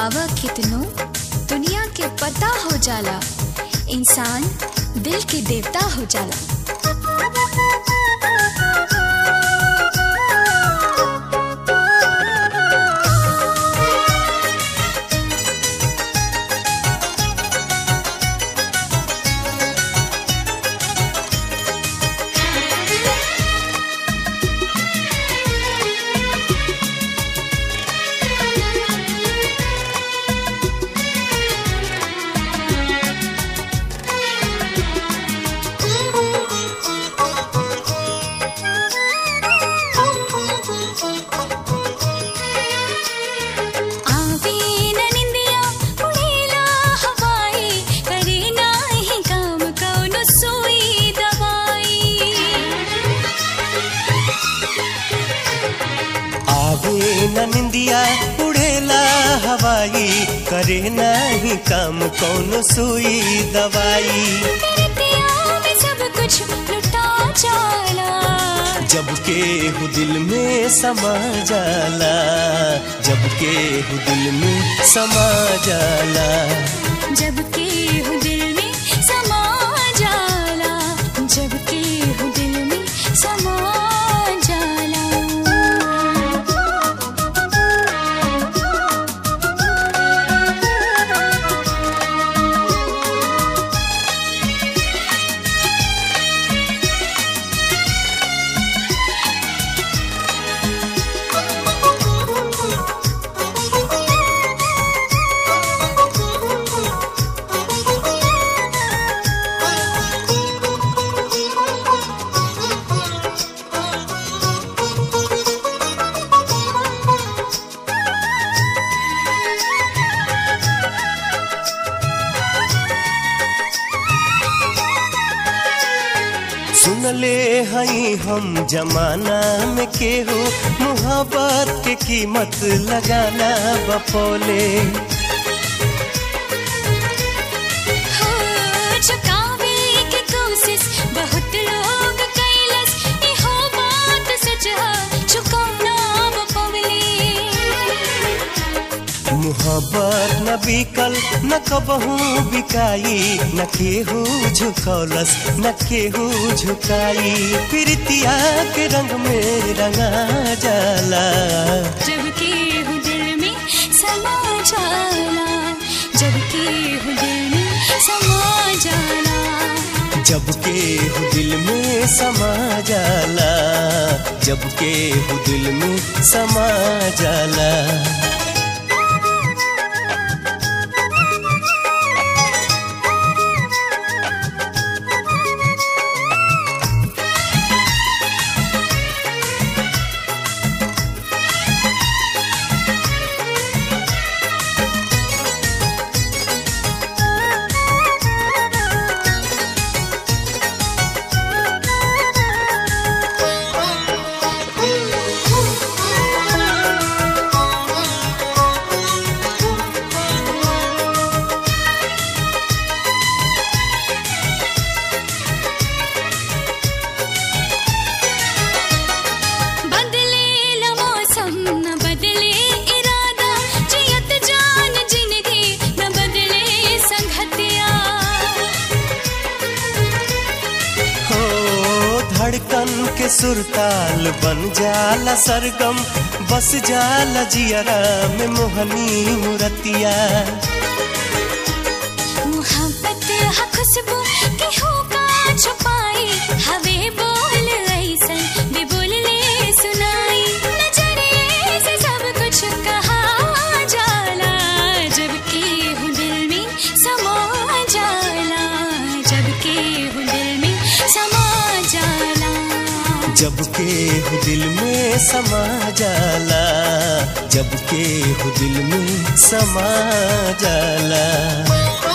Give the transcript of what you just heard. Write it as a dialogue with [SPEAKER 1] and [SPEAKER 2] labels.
[SPEAKER 1] आवा कितनो दुनिया के पता हो जाला इंसान दिल के देवता हो जाला आवे न निंदिया उड़ेला हवाई करे नाही काम कौनो सुई दवाई
[SPEAKER 2] आवे न निंदिया उड़ेला हवाई करे नाही काम कौन सुई दवाई
[SPEAKER 1] तेरे में सब कुछ लुटा जाला
[SPEAKER 2] जब के हु दिल में समा जाला जब के हु दिल में समा जाला
[SPEAKER 1] जब के हूँ दिल में समा जाला जब के हूँ दिल में समा जाला
[SPEAKER 2] सुन ले हई हम जमाना में केहू मुहब्बत के कीमत लगाना बपोले
[SPEAKER 1] हो चुकावे के कोशिश बहुत लोग कैलस इहो बात सच है चुकाना पवले
[SPEAKER 2] मुहब्बत न बिकल न कबहू बिकाई न केहू झुकौलस न केहू झुकाई प्रीतिया के रंग में रंगा जाला
[SPEAKER 1] जब के हूँ दिल में समा जाला जब के हूँ दिल में समा जाला
[SPEAKER 2] जब के हु दिल में समा जाला जब के हु दिल में समा जाला
[SPEAKER 1] बदले ला मौसम न बदले इरादा जियत जान जिंदगी न बदले संगतिया
[SPEAKER 2] हो धड़कन के सुरताल बन जाला सरगम बस जाला जियरा में मोहनी मुरतिया
[SPEAKER 1] मोहब्बत हा खुशबू के होगा छुपाई हवे बोल ऐसन भी बोल ले सुनाई नजरे से सब कुछ कहा जाला जब के हूँ दिल में समा जाला जब के हूँ दिल में समा जाला
[SPEAKER 2] जब के हु दिल में समा जाला जब के हु दिल में समा जाला